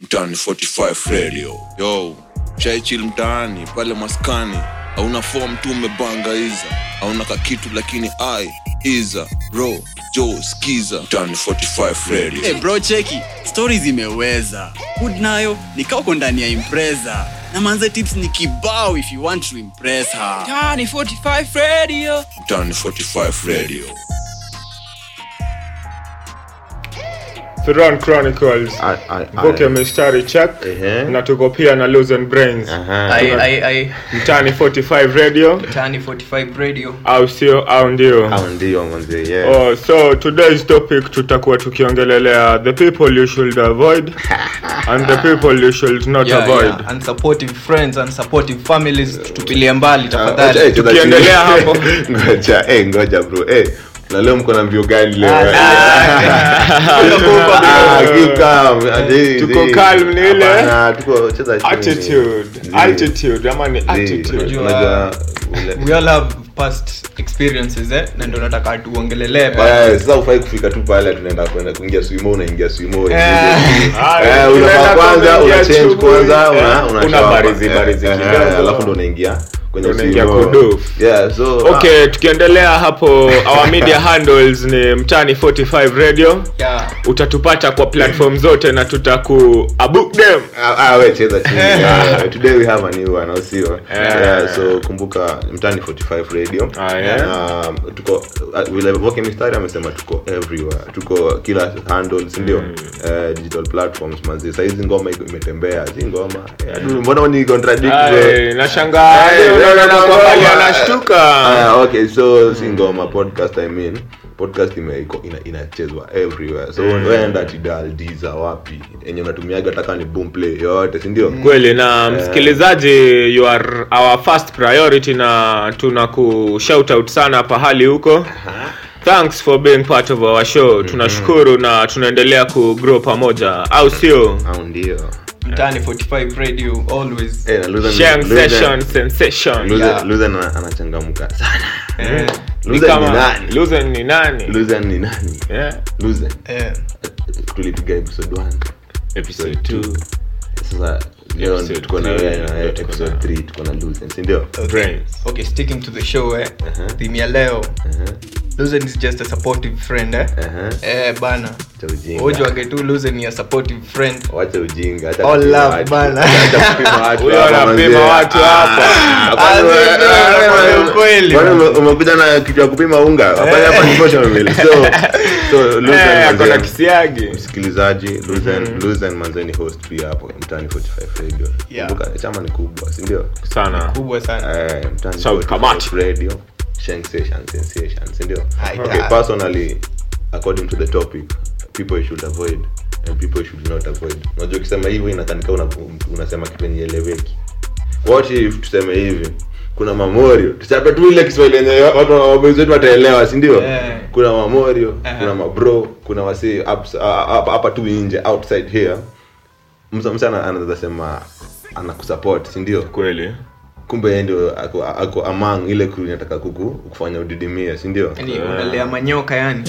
mtaani 45 radio yo shaichil mtaani pale maskani hauna fom tu umebanga iza hauna kakitu lakini ai iza ro jo skiza mtaani 45 radio hey bro cheki stori zimeweza hood nayo nikauko ndani ya impreza na manze tips ni kibao if you want to impress her Tiny 45 Radio. mtaani 45 radio Firon Chronicles I- I- I- book ya mistari check Ehe. na tuko pia na Lose and Brains Aha. Ai, ai, ai. mtani 45 radio Tiny 45 Radio. au sio au ndio Hao ndio manze yeah. Oh, so today's topic tutakuwa tukiongelelea the people you should avoid and the people you should not Yeah, avoid yeah. Unsupportive friends, unsupportive families, tutupilie mbali Ah, tafadhali. eh, cheza Tukiendelea chini. hapo. ngoja eh, ngoja bro eh na leo mko na mbio gani leo Ah, eh? Ah, Ah, keep calm. Ati- Tuko zi- calm ni ile? Hapana, tuko cheza chini. attitude Zi- altitude ama ni zi- attitude Unajua- unajua ule- We all have past experiences eh? na ndo nataka tuongelelee Eh, bado. sasa ufai kufika tu pale tunaenda kwenda kuingia swimo unaingia swimo Eh. Ah, Eh, unafaa unaenda kwanza kuingia una change shughuli, kwanza eh, una una una shower. barizi, Eh, barizi eh, kidogo. eh, alafu ndo unaingia kwenye Unaingia swimo. kudofu. yeah so okay tukiendelea hapo our media handles ni mtani 45 radio Yeah. utatupata kwa platform zote na tutaku abook them Ah, ah, we cheza chini yeah. today we have a new one au sio Yeah. yeah, so kumbuka mtani 45 radio Ah, yeah. um, tuko uh, vile Voke mistari amesema tuko everywhere tuko kila handle si ndio Eh, digital platforms manzi saizi ngoma iko- imetembea si ngoma Eh, adu, mbona ni contradict bro? Ay, nashangaa Ay, Leo wewe naona na kwa hali ngoma. anashtuka Ah, okay so si ngoma podcast i mean podcast ime iko ina, inachezwa everywhere so mm. wenda tidal diza wapi enye unatumiaga taka ni boom play yote si ndio kweli na msikilizaji you are our first priority na tuna ku shout out sana pahali huko thanks for being part of our show tunashukuru na tunaendelea ku grow pamoja au sio au ndio Mtaani 45 Radio always. Eh, na Luther- Shang Luther- session sensation Luther- Yeah. Luther ana- anachangamka sana Eh, Ni Luther ni kama nani Luther ni nani Luther ni nani Yeah. Luther eh. tulipiga episode 1 episode 2 sasa leo Episode tuko na three, wewe na ndio tuko episode na- 3 tuko na Luther si ndio Okay. Brains. Okay, sticking to the show eh. Theme ya leo. Luzen is just a supportive friend eh. Aha. Eh bana. Cha ujinga. Ujwage tu Luzen ni a supportive friend. wacha ujinga acha All kupima love, watu. bana. Acha kupima watu Huyo hapa, anapima manze. watu hapa. Ah, Ah, kwani wewe- ndio, wewe- ndio, kweli, kwani bana. ume- umekuja na kitu ya kupima unga Hapana, hapa ni motion mill. so so Luther Eh, ako na manze, kisiagi msikilizaji Luther Luther manze ni host pia hapo mtani 45 radio Yeah. kumbuka chama ni kubwa si ndio sana Kubwa sana. eh mtani Shout 45 kamati. radio sensation sensation si ndio Hai, okay ta. personally according to the topic people you should avoid and people you should not avoid unajua ukisema hivyo inakanika una, unasema kitu yenye eleweki what if tuseme hivi kuna mamorio tuchape tu ile kiswahili yenye watu wabozi wetu wataelewa si ndio Eh. kuna mamorio Aha. kuna mabro kuna wasi ups- ah, hapa hapa tu nje outside here msa msa ana- anaweza sema anakusupport si ndio kweli kumbe yeye ndio ako, ako among ile crew inataka kuku kufanya udidimia si ndio Yaani unalea manyoka yani.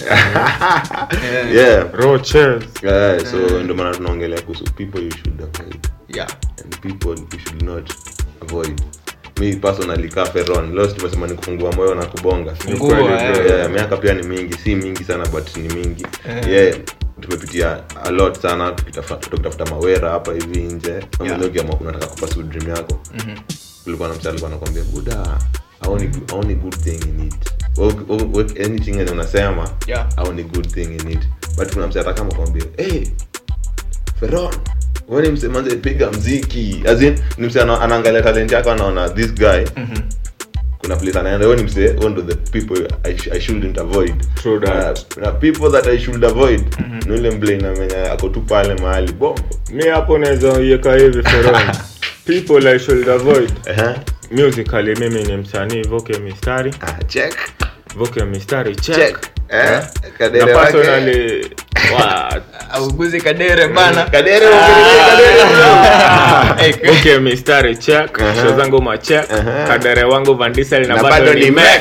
Eh, yeah roches yeah so ndio maana tunaongelea kuhusu people you should avoid Yeah. and people you should not avoid mi personally ka feron leo tumesema ni kufungua moyo na kubonga Fungua, Kweli, eh. bro, yeah, miaka pia ni mingi si mingi sana but ni mingi Eh. yeah tumepitia a lot sana tukitafuta tukitafuta mawera hapa hivi nje Yeah. yeah. unataka kupasu dream yako kulikuwa na msa alikuwa anakwambia buda aoni aoni good thing in it Work- work- work anything yenye unasema Yeah. aoni good thing in it but kuna msa ataka kwambia hey feron wewe ni mse manze piga mziki as in ni mse ana- anaangalia talent yako anaona this guy kuna place anaenda wewe ni mse wewe ndo the people I, sh- I shouldn't avoid True that. na, na people that I should avoid ni ule mble inamenya ako tu pale mahali bombo mi hapo naweza iweka hivi feron people i should avoid Ehe. musically mimi ni msanii voke mistari ah check voke mistari check, check eh na kadere wake personally wa- Auguzi kadere bana. kadere ukielekea kadere Eh, voke mistari check show zangu machek kadere wangu vandisel na na bado ni mek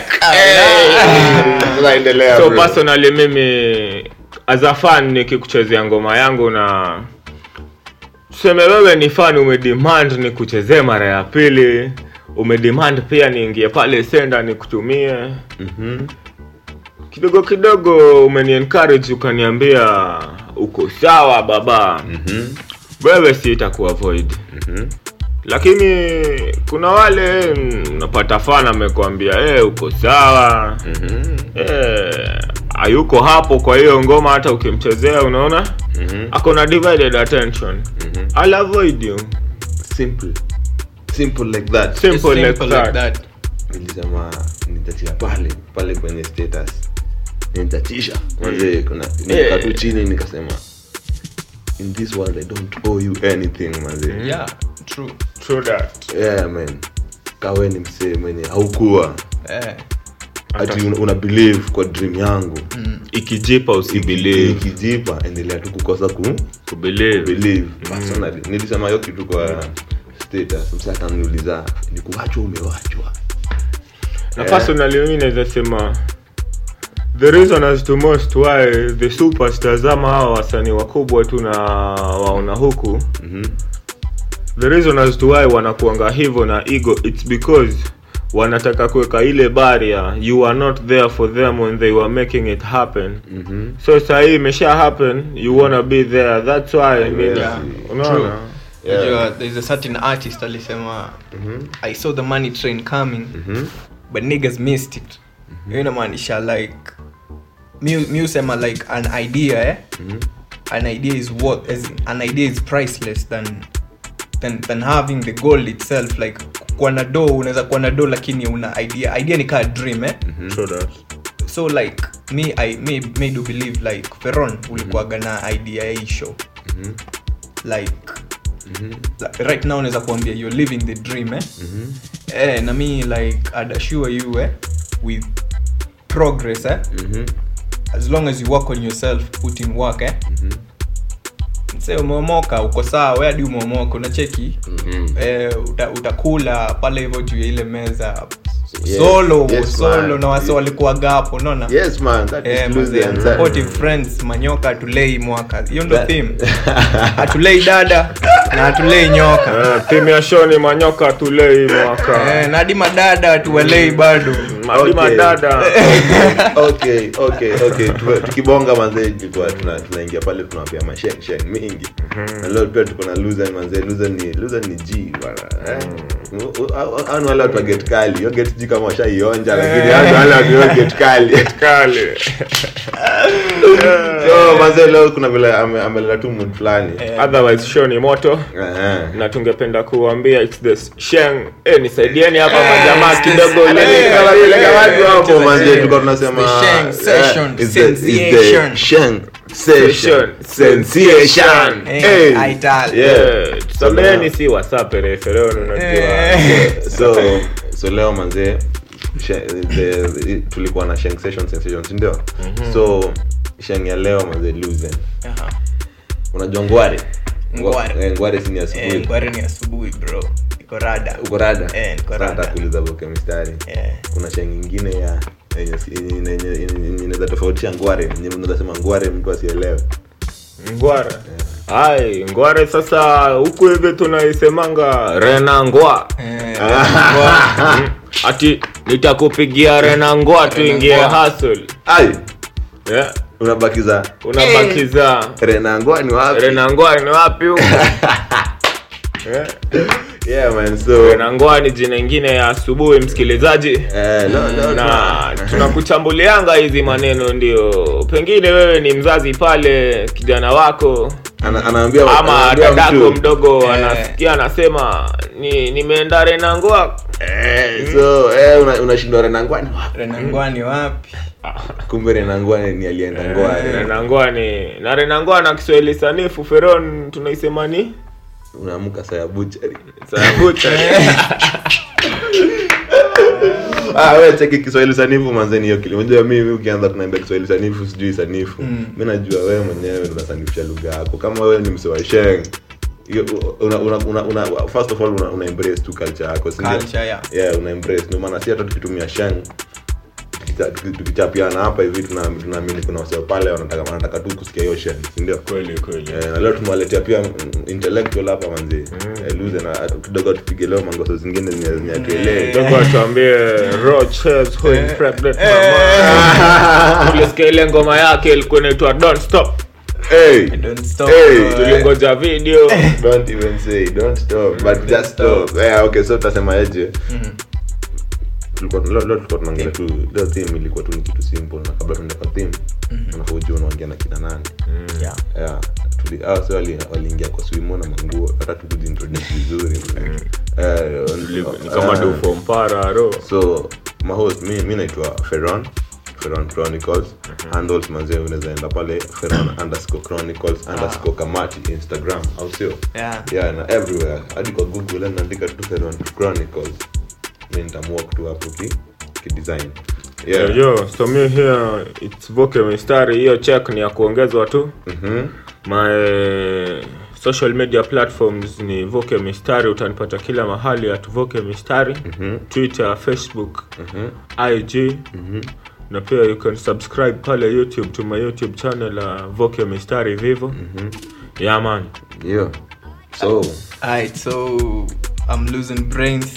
sasa endelea so bro. personally mimi as a fan nikikuchezea ngoma yangu na tuseme wewe ni fan umedemand ni kuchezee mara ya pili umedemand pia niingie pale senda nikutumie Mhm. kidogo kidogo umeni encourage ukaniambia uko sawa baba Mhm. wewe si itakuavoid Mhm. lakini kuna wale mm, unapata fan amekwambia eh uko sawa Mhm. eh, hayuko hapo kwa hiyo ngoma hata ukimchezea unaona Mhm. ako na divided attention Mhm. I'll avoid you simple simple like that simple, Simple like, like that. that. nilisema nitatia pale pale kwenye status nitatisha manze kuna nikaa tu chini nikasema in this world i don't owe you anything manze Yeah, true. True that. yeah man kawe ni msee mwenye haukuwa Eh, ati una, una believe kwa dream yangu ikijipa usibelieve ikijipa endelea tu kukosa ku kubelieve believe personally nilisema hiyo kitu kwa status msee akaniuliza ni kuwachwa umewachwa na Yeah. personally mimi naweza sema the reason as to most why the superstars ama hawa wasanii wakubwa tu na waona huku Mhm. the reason as to why wanakuanga hivyo na ego it's because wanataka kuweka ile barrier you are not there for them when they were making it happen Mhm. so sahii imesha happen you wanna be there that's why I mean, Yeah. unaona Yeah. unajua, there's a certain artist alisema i saw the money train coming but niggas missed it hiyo inamaanisha like mi mi husema like an idea eh? an idea is worth as in, an idea is priceless than than, than having the goal itself like kuwa na do unaweza kuwa na do lakini una idea idea ni kaa dream eh? True that. so like me i me, me do believe like feron ulikuwaga na idea ya hii show like like, right now unaweza kuambia you're living the dream eh? eh, na mi like I'd assure you eh, with progress eh? Mhm. as long as you work on yourself put in work eh? Mse umeomoka uko sawa we hadi umeomoka unacheki eh, uta, utakula pale hivyo juu ya ile meza Yes, solo yes, solo man. na wase walikuwaga hapo unaona yes man that is Eh, lose mazee, the anxiety. supportive friends manyoka atulei mwaka hiyo ndo That- theme atulei dada na atulei nyoka Eh, timu ya shoni manyoka tulei mwaka eh, na hadi madada atuwalei bado madi Okay. madada okay okay okay Tu- tukibonga manzee tulikuwa tuna- tunaingia pale tunawapea masheng sheng mingi na leo pia tuko na luzen manzee luzen ni luzen ni g bwana eh. U- u- au- au ni wale watu wa get kali hiyo get g kama washaionja lakini hao ni wale watu wa get kali kale so manzee leo kuna vile ame- ameleta tu mood fulani otherwise show ni moto Eh, na tungependa kuambia it's the sheng eh, nisaidieni hapa Eh, majamaa it's the- kidogo eh, ile- eh, Kama vile eh, kama watu hapo eh, manzee eh, tulikuwa tunasema it's the sheng eh, session, it's the- it's the sensation. sheng session sensation Eh, Hey. aital. Yeah. tusambeeni si wasapere fereon unajua Eh. so so leo manzee she- the- the- tulikuwa na sheng session sensation si ndio so sheng ya leo manzee luzen Aha. unajua ngware Ngware. Eh, ngware si ni Eh, asubuhi ngware ni asubuhi bro iko rada uko rada Eh, niko Sasa rada. nataka kuuliza boke mistari Eh. kuna sheng ingine ya yenye si- yenye- yenye- yenye- yenye inaweza tofautisha ngware yenye unaweza sema ngware mtu asielewe ngware ai ngware sasa huku hivi tunaisemanga rena ngwa Eh, Mm, ati nitakupigia rena ngwa tuingie ngwa. hustle ai yeah. unabakiza unabakiza renangwa ni wapi rena ngwa ni wapi huko yeah. yeah man so rena ngwa ni jina ingine ya asubuhi msikilizaji eh, no, no, na tunakuchambulianga hizi maneno ndio pengine wewe ni mzazi pale kijana wako Ana- anaambia ama anaambia dadako mtu, mdogo Eh. anasikia anasema ni nimeenda renangoa eh, so eh, una- unashindwa renangwa ni wapi renangwa ni wapi kumbe renangwa ni ni alienda ngoa eh. renangoa ni na renangoa na kiswahili sanifu feron tunaisema ni unaamka saa ya buchari sayabucha ah, we cheki kiswahili sanifu manzeni hiyo kile unajua mimi ukianza kunaambia kiswahili sanifu sijui sanifu mm. mi najua wewe mwenyewe ndo unasanifisha lugha yako kama wewe ni mse wa sheng hiyo, una, una, una, una, first of all una, una embrace tu culture yako si ndio? Culture, yeah. yeah una embrace ndio maana si hata tukitumia sheng tukicha- tuki- tukichapiana hapa hivi tuna- tunaamini kuna wasee pale wanataka wanataka tu kusikia hiyo shit si ndio kweli kweli Eh, na leo tumewaletea pia mm, intellectual hapa manzi Eh, luze na kidogo tupige leo mangoso zingine zenye zenye hatuelewi. Kidogo atuambie Roches who impregnate mama. Ulisikia ile ngoma yake ilikuwa inaitwa Don't Stop. Hey, Don't stop. Hey, uh, Tulingoja video. don't even say don't stop but just stop yeah, okay so tutasema aje tulikuwa leo leo tulikuwa tunaongea tu leo theme ilikuwa tu ni kitu simple na kabla tuende kwa theme unafaa ujue unaongea na kina nani yeah. yeah tuli hao sasa wali waliingia kwa swimo na manguo hata tu kujiintroduce vizuri eh Ni kama eh, do for mpara ro. so my host mi, mi naitwa Ferron Ferron Chronicles handles manzee unaweza enda pale Ferron underscore Chronicles underscore Kamati Instagram au sio Yeah. yeah na everywhere hadi kwa Google naandika tu Ferron Chronicles mi nitamwalk tu hapo ki ki design Yo, yeah yo, so me here it's Voke Mistari. Hiyo check ni ya kuongezwa tu. mhm My social media platforms ni Voke Mistari, utanipata kila mahali at Voke Mistari. Twitter, Facebook, IG. Na pia you can subscribe pale YouTube to my YouTube channel uh, Voke Mistari Vivo. Yeah man. yeah so Alright, so I'm losing brains.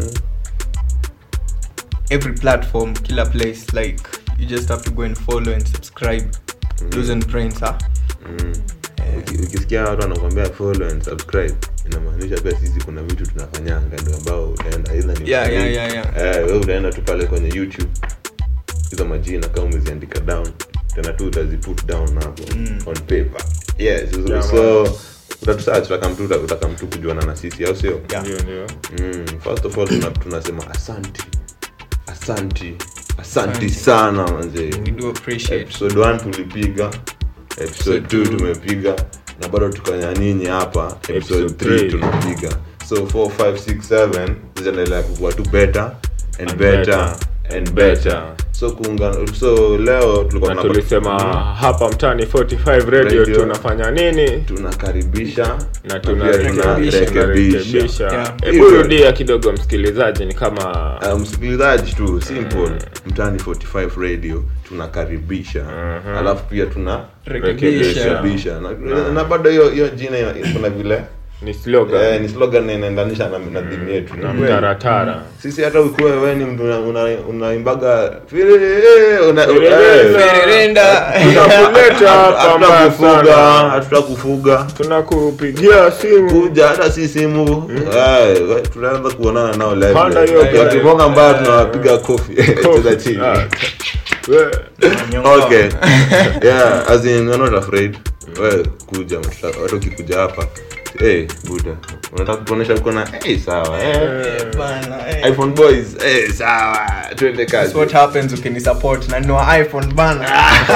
Every platform, killer place. Like you just have to go and follow and subscribe. Losing brains, huh? uki- ukisikia watu wanakwambia follow and subscribe inamaanisha pia sisi kuna vitu tunafanyanga ndio ambao utaenda either ni Yeah, utalii. yeah, yeah, eh wewe utaenda tu pale kwenye youtube hizo majina kama umeziandika down tena tu utazi put down hapo on paper yes so, Yeah, so utatusearch utakamtu utakamtu kujuana na sisi au sio Yeah. Ndio ndio. mm, first of all tuna, tunasema asanti asanti asanti sana manzee We do appreciate. episode 1 tulipiga episode 2 tumepiga na bado tukanya nyinyi hapa episode Episode 3 three. tunapiga so 4 5 6 7 zitaendelea kukua tu better and And better better. and better so kuungana so leo tulikuwa Na tunapa- tulisema hapa mtani 45 radio, Radio. tunafanya nini? tunakaribisha na pia tunarekebisha. tunarekebisha tunarekebisha Yeah. hebu rudia kidogo msikilizaji ni kama Uh, msikilizaji tu simple mtani 45 radio tunakaribisha alafu pia tuna Rekebisha. rekebisha na, na bado hiyo hiyo jina ina- kuna vile ni slogan eh, ni slogan na inaendanisha na, na dhimu yetu na Ni kweli. mtaratara sisi hata ukiwa wewe ni mtu una- una- unaimbaga firi- una- Firerenda. eh, Firerenda. tunakuleta hapa hatuta mbaya kufuga sana hatuta kufuga tunakupigia simu kuja hata si simu Eh, we- tunaanza kuonana nao live Panda live. hiyo gari. wakibonga mbaya tunawapiga kofi cheza chini Ah, we- okay yeah as in we're not afraid we kuja mtuta- watu ukikuja hapa hey buda unataka kutuonesha uko na hey sawa eh. Bana, eh. iphone boys hey sawa twende That's kazi what happens ukinisupport na nunua iphone bana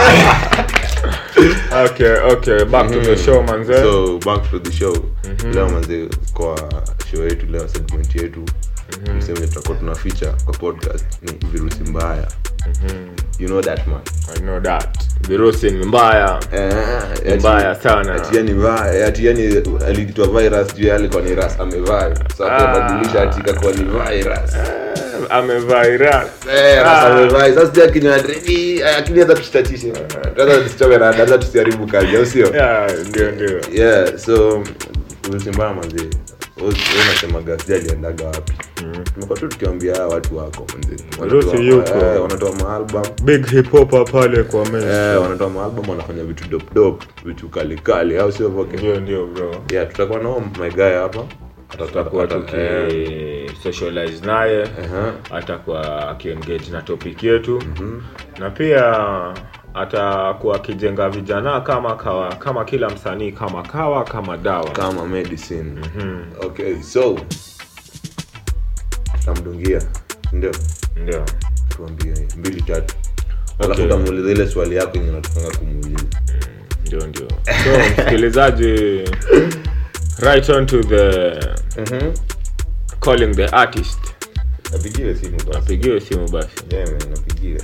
okay okay back to the show manze so back to the show leo manze kwa show yetu leo segment yetu mseme tutakuwa tuna feature kwa podcast ni virusi mbaya you know that man i know that virusi ni mbaya Eh, Ni ati- mbaya sana. ati yani vi- ati yani aliitwa virus juu yeye alikuwa ni ras amevai sasa Ah. akabadilisha ati ikakuwa ni virus amevaira Eh, ras amevai sasa sija kinywa dredi akini hata tushitatishe hata tusichoke na hata tusiharibu kazi au sio Yeah, ndio ndio yeah so virusi mbaya manzi unasemaga sija aliendaga wapi tumekuwa tu tukiambia hawa watu wako manzi Virusi Wanatoa- yuko. eh, wanatoa maalbum big hip hop pale kwa meza eh, wanatoa maalbum wanafanya vitu dope dope vitu kali kali au sio voke ndio ndio bro yeah tutakuwa nao my guy hapa tutakuwa Ata- tuki eh, socialize naye aha. atakuwa akiengage na topic yetu na pia atakuwa akijenga vijana kama kawa, kama kila msanii kama kawa kama dawa kama medicine okay so tamdungia ndio ndio tuambie mbili tatu alafu Okay. utamuuliza ile swali yako yenye natufanga kumuuliza ndio ndio so msikilizaji right on to the calling the artist napigiwe simu basi apigiwe simu basi Yeah, man, napigiwe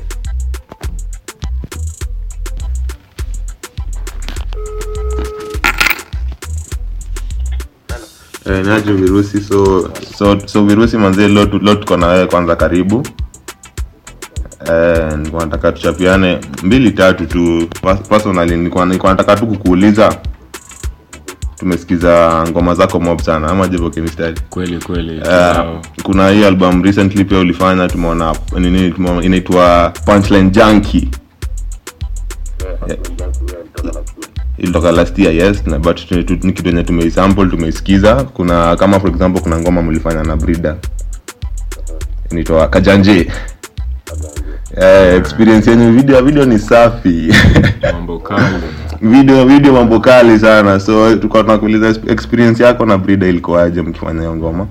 Eh, najo virusi so so so virusi manzie lo tu- lo tuko na wewe kwanza karibu eh, nilikuwa nataka tuchapiane mbili tatu tu Pas- personally nilikuwa nilikuwa nataka tu kukuuliza tumesikiza ngoma zako mob sana ama jivo kimistari kweli kweli Uh, kibao. kuna hii album recently pia ulifanya tumeona nini tumeona- inaitwa punchline junkie ilitoka last year yes na but tu- tu- ni kitu yenye tumeisample tumeisikiza kuna kama for example kuna ngoma mlifanya na brida inaitwa kajanje eh, experience yenye video video ni safi mambo kali video video mambo kali sana so tulikuwa tunakuuliza experience yako na brida ilikuwaje mkifanya hiyo ngoma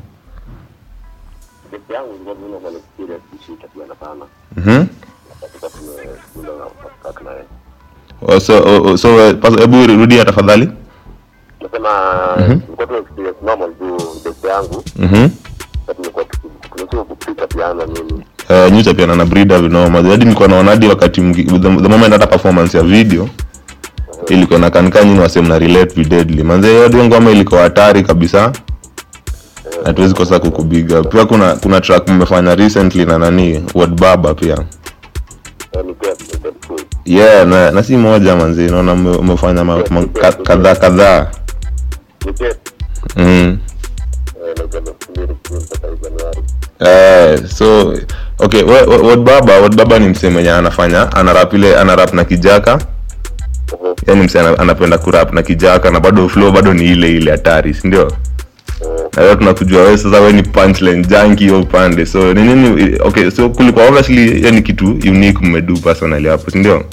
peke yangu ndio mimi na experience kushika pia sana mhm katika tumekunda na kaka naye Oh, so oh, oh, so eh, pas- hebu rudia tafadhali nasema tulikuwa tuna experience normal tu peke yangu mhm sasa tumekuwa tunatoka kupika piano nini uh, nyucha pia na brida vinoma hadi nilikuwa naona hadi wakati mki- the, the moment hata performance ya video ilikuwa nakanika nyini wasem na relate vividly manze hiyo ndio ngoma ilikuwa hatari kabisa hatuwezi kosa kukubiga pia kuna kuna track mmefanya recently na nani Word baba pia yani pia tumekuwa yeah na, na si moja manzi naona mme- mmefanya ma- ma- ka- kadhaa kadhaa nipe mm. eh na kama mbili mpaka Januari Eh, so okay we- we- Word baba Word baba ni msee mwenye anafanya anarap ile anarap na kijaka yani msee ana- anapenda kurap na kijaka na bado flow bado ni ile ile hatari si ndio na leo tunakujua wewe sasa wewe ni punchline junkie hiyo upande so ni nini okay so kulikuwa obviously hiyo ni kitu unique mmedu personally hapo si ndio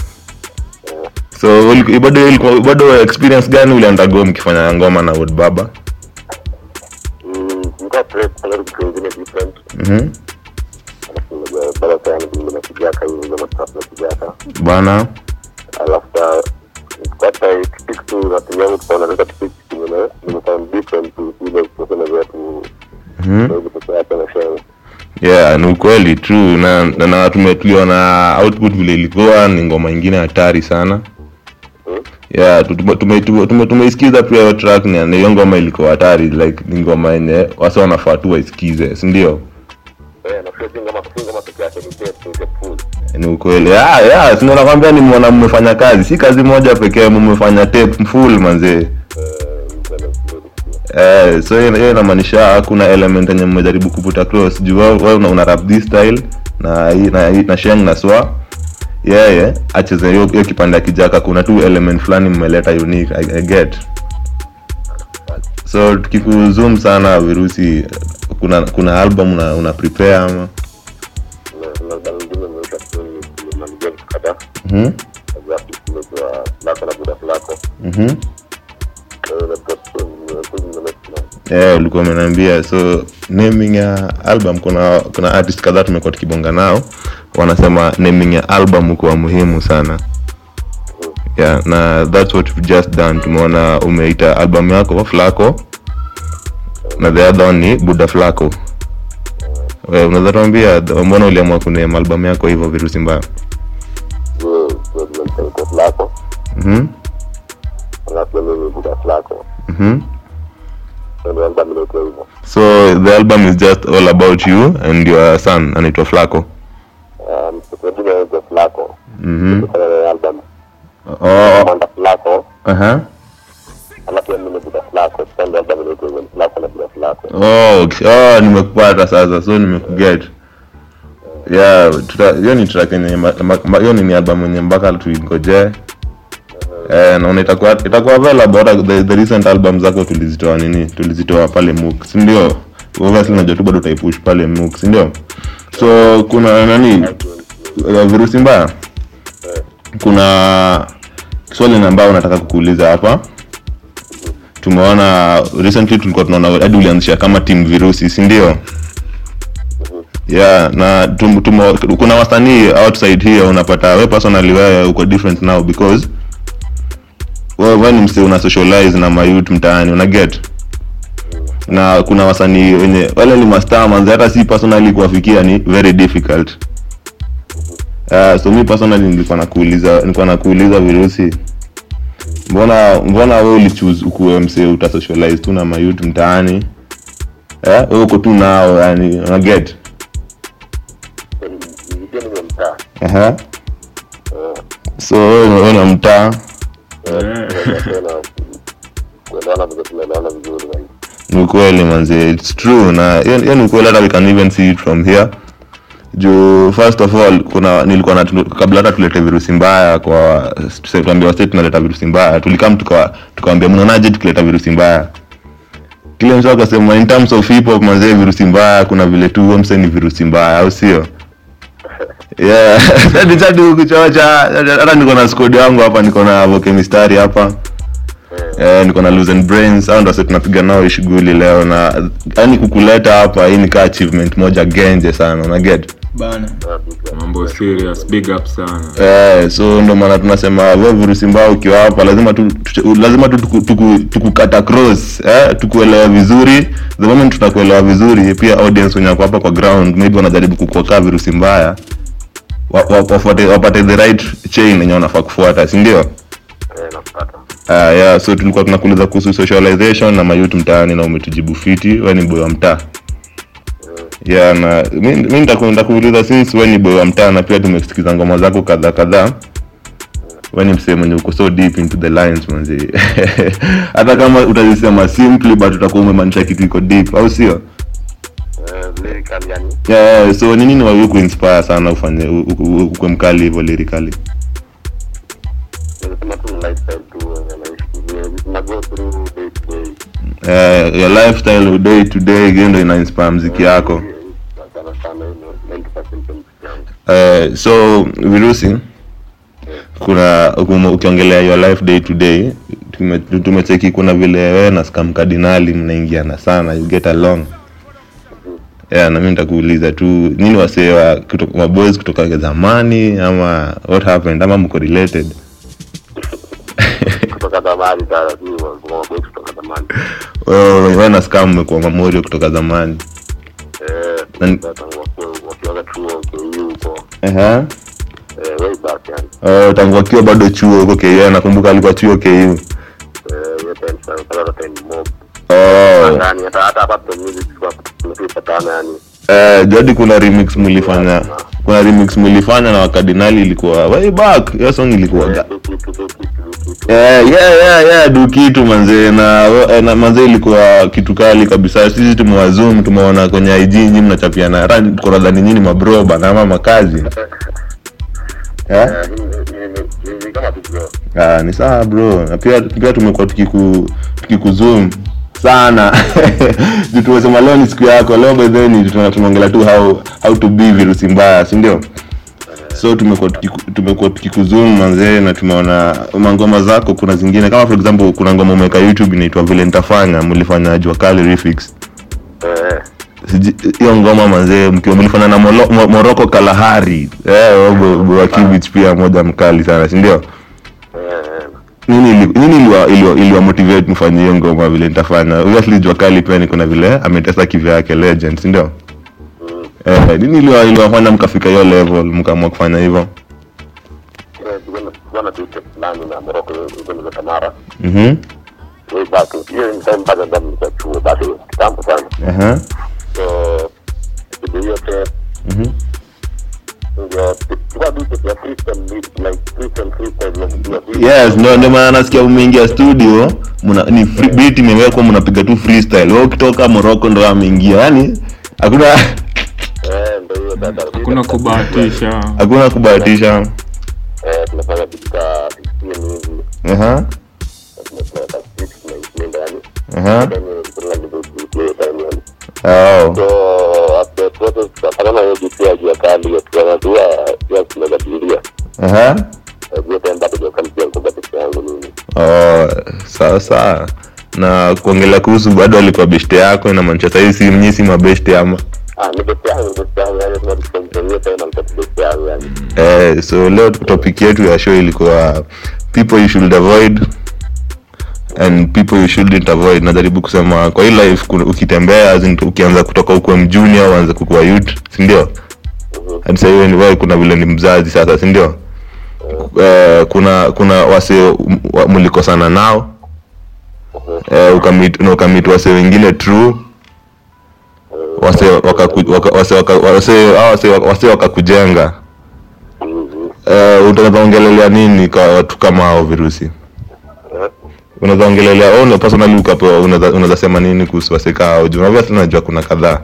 so uliku- bado ilikuwa bado experience gani uliandago mkifanya ngoma na Word baba mm nilikuwa prep kwa kitu kingine different mhm alafu unajua bado sana ndio na kijaka hiyo ndio stuff na kijaka bana alafu kata kitu tu na timu yangu tukaona nataka tupiki kingine nimefanya different tu ile kusema zetu mhm ndio kutoka hapa na share yeah ni ukweli true na, na, na tume- tuliona output vile ilikuwa ni ngoma ingine hatari sana yeah tu- tume- tume- tume- tume- tumeisikiza pia hiyo track na na hiyo ngoma ilikuwa hatari like ni ngoma yenye wasa wanafaa tu waisikize si ndio eh na sio ngoma sio ngoma pekee yake ni tape ni tape full ni ukweli yeah, yeah, si ndio nakwambia ni mwana mmefanya kazi si kazi moja pekee mmefanya tape full manzee Eh, so hiyo hiyo inamaanisha kuna element yenye mmejaribu kuputa cross juu wewe wewe una, una rap this style na hii- na hii- na sheng na swa yeye acheze hiyo hiyo kipande ya kijaka kuna tu element fulani mmeleta unique I, I get so tukikuzoom sana virusi kuna kuna album una, una prepare ama na na bado ndio nimeweka tu ni malizia kadhaa mhm za kutumia lako na buda lako mhm eh na post ni yeah, ulikuwa umeniambia so naming ya album kuna kuna artist kadhaa tumekuwa tukibonga nao wanasema naming ya album kuwa muhimu sana yeah, na that's what we've just done tumeona umeita album yako flako na the other one ni buda flako Eh, unaweza tuambia th- mbona uliamua kuname album yako hivyo virusi mbaya kwa lako mhm alafu mimi buda lako mhm ndio album ndio hivyo so the album is just all about you and your son anaitwa flako um tukajua hizo lako mhm kwa album oh manda lako aha alafu mimi buda lako ndio album ndio hivyo lako na buda lako oh, okay. oh nimekupata sasa so nimekuget yeah tuta- hiyo ni track yenye ma- ma- ma- hiyo ni album yenye mpaka tuingoje eh naona itakuwa itakuwa available hata the, the recent album zako tulizitoa nini tulizitoa pale MOOC si ndio obviously najua tu bado utaipush pale MOOC si ndio so kuna nani uh, virusi mbaya kuna swali ambayo nataka kukuuliza hapa tumeona recently tulikuwa tunaona hadi ulianzisha kama team virusi si ndio yeah na tum, tumo, kuna wasanii outside here unapata we personally wewe uko different now because wewe wewe ni msee una socialize na mayouth mtaani una get na kuna wasanii wenye wale ni mastaa manzi hata si personally kuwafikia ni very difficult uh, so mi personally nilikuwa nakuuliza nilikuwa nakuuliza virusi mbona mbona wewe ulichoose ukuwe msee utasocialize tu na mayouth mtaani eh wewe uko tu nao yani una get ndio ni mtaa Aha. so wewe una mtaa tena kuelewana vile tunaelewana vizuri man. ni ukweli manzi its true na hiyo hiyo ni ukweli hata we can even see it from here juu first of all kuna nilikuwa na kabla hata tulete virusi mbaya kwa tuse- tuambie wase tunaleta virusi mbaya tulikam tukawa- tukawambia mnaonaje tukileta virusi mbaya kile mtu akasema in terms of hip hop manzee virusi mbaya kuna vile tu mse ni virusi mbaya au sio yeah hadi hadi kuchocha hata niko na squad yangu hapa niko na voke mistari hapa eh niko na Lose and brains hao ndo sasa tunapiga nao hii shughuli leo na yani kukuleta hapa hii ni ka achievement moja genje sana una get bana mambo serious big up sana Eh, so ndo maana tunasema wewe virusi mbaya ukiwa hapa lazima tu, tu lazima tu tuku- tuku- tukukata cross eh, tukuelewa vizuri the moment tutakuelewa vizuri pia audience wenye wako hapa kwa ground maybe wanajaribu kukuokaa virusi mbaya wa- wa- wafuate wapate the right chain yenye wanafaa kufuata si ndio Eh, nakupata uh, yeah, so tulikuwa tunakuuliza kuhusu socialization na mayuth mtaani na umetujibu fiti we ni boy wa mtaa yeah, na mi mi nitaku- nitakuuliza since we ni boy wa mtaa na pia tumesikiza ngoma zako kadhaa kadhaa we ni msee mwenye uko so deep into the lines manzi hata kama utazisema simply but utakuwa umemaanisha kitu iko deep au sio Eh, lyrical yani yeah, so ni nini wawi kuinspire sana ufanye u- u- u- ukwe mkali hivyo lyrically nimesema tu ni lifestyle tu wenye naishi Vile tuna go through day to day uh, your lifestyle day to day hiyo ndo ina inspire mziki yako sana sana hiyo 90% ya muziki yangu uh, so virusi kuna ukum- ukiongelea your life day to day tume- tumecheki kuna vile wewe na scam kardinali mnaingiana sana you get along yeah, na mi nitakuuliza tu nini wasee wa kuto- maboys kutoka zamani ama what happened ama mko related kutoka zamani taratibu kwa mabosi kutoka zamani wewe wewe na scam mmekuwa mamorio kutoka zamani eh Nani- tangu wakiwa- wakiwaga chuo KU huko Aha. eh way back yani Oh, tangu akiwa bado chuo huko KU nakumbuka alikuwa chuo KU eh hiyo time sana sana hata time mob oh. ndani hata hata hapa kwa music kwa tumepatana yani Eh, jadi kuna remix mlifanya kuna remix mlifanya na wakardinali ilikuwa way back hiyo song ilikuwa ga- eh kitu kitu kitu kitu Eh, yeah, yeah, yeah, du kitu manzee na, eh, na manzee ilikuwa kitu kali kabisa sisi tumewazoom tumeona kwenye IG nyinyi mnachapiana hata tunadhani nyinyi mabro bana ama makazi eh? eh ni- ni- ni- ni kama tu bro Ah, ni sawa bro na pia pia tumekuwa tukiku tukikuzoom sana juu tumesema leo ni siku yako leo by the way ni tuna- tunaongelea tu how how to be virusi mbaya si ndio so tumekuwa tukiku- tumekuwa tukikuzoom manzee na tumeona mangoma zako kuna zingine kama for example kuna ngoma umeweka youtube inaitwa vile nitafanya mlifanya jua kali refix eh Siji- hiyo ngoma manzee mkiwa mlifanya na Molo- Mo- moroko kalahari eh, bo- bo- wa Kibich pia moja mkali sana si ndio eh nini ili- nini iliwa, iliwa, iliwa motivate mfanye hiyo ngoma vile nitafanya obviously jua kali pia niko na vile ametesa kivya yake legend si ndio eh, nini iliwa, iliwafanya mkafika hiyo level mkaamua kufanya hivyo eh bwana tu fulani na Morocco huko ni Tamara mhm way back hiyo ni time mpaka ndani nilikuwa chuo bado kitambo sana aha so kitu hiyo te mhm ndio tulikuwa tu ya freestyle like freestyle freestyle na kujua yes ndio ndio maana nasikia umeingia studio muna, ni free, beat imewekwa mnapiga tu freestyle wewe ukitoka Morocco ndo ameingia yani hakuna eh ndio hiyo dada hakuna kubahatisha hakuna kubahatisha eh tunafanya vitu ka 15 hivi aha tunafanya ka 6 na ndani aha then kuna ndio hiyo time yani oh so after process tukapatana hiyo DC ya jua kali hiyo tukajua ya tunajadilia aha hiyo time bado jua kali pia niko peke yangu nini Oh, sawa sawa na kuongelea kuhusu bado alikuwa beshte yako inamaanisha sahii si mnyi si mabeshte ama ah ni peke yangu peke yangu yani tunataka hiyo time alikuwa peke yangu yani eh, so leo topic yetu ya show ilikuwa people you should avoid and people you shouldn't avoid najaribu kusema kwa hii life kuna- ukitembea as in ukianza kutoka ukuwe mjunior uanze kukuwa youth sindio hadi sahii wewe ni- wewe kuna vile ni mzazi sasa sindio eh, kuna kuna wase wa- mlikosana nao eh, ukamit na ukamit wase wengine true wase wakaku- waka- wase waka- wase hao wase waka- wase wakakujenga uh, unaweza ongelelea nini kwa watu kama hao virusi Eh? unaweza ongelelea oh, no, personally ukapewa unaweza unaweza sema nini kuhusu waseka hao juu unavyo tunajua kuna kadhaa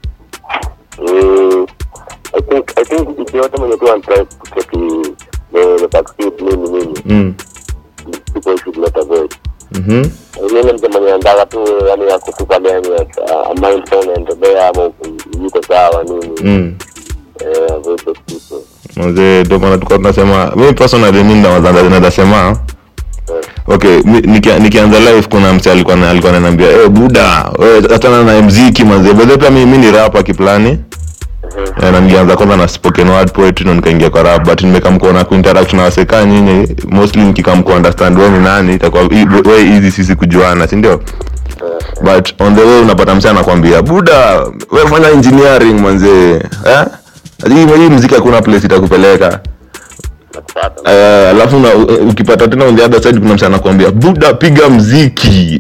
Mm, I think I think mtu yote mwenye tu anatry kutake the the vaccine nini nini mm. people should not avoid mm-hmm. yule mtu mwenye anataka tu yani akutupa ndani a mind phone anaendelea ama yuko sawa nini mm. eh avoid those people Mzee, ndio maana tulikuwa tunasema mi personally mi naweza naweza sema okay mi- nikia- nikianza live kuna mse alikuwa na- alikuwa ananiambia eh buda wewe achana na mziki manze bado pia mi mi ni rap kiplani Eh, na nilianza kwanza na spoken word poetry na nikaingia kwa rap but nimekam kuona kuinteract na waseka nyinyi mostly nikikam ku understand wewe ni nani itakuwa i- way easy sisi kujuana si ndio but on the way unapata mse anakwambia buda wewe fanya engineering manze eh hii hii mziki hakuna place itakupeleka nakupata Eh, alafu na u- ukipata tena on the other side kuna msa anakuambia buda piga mziki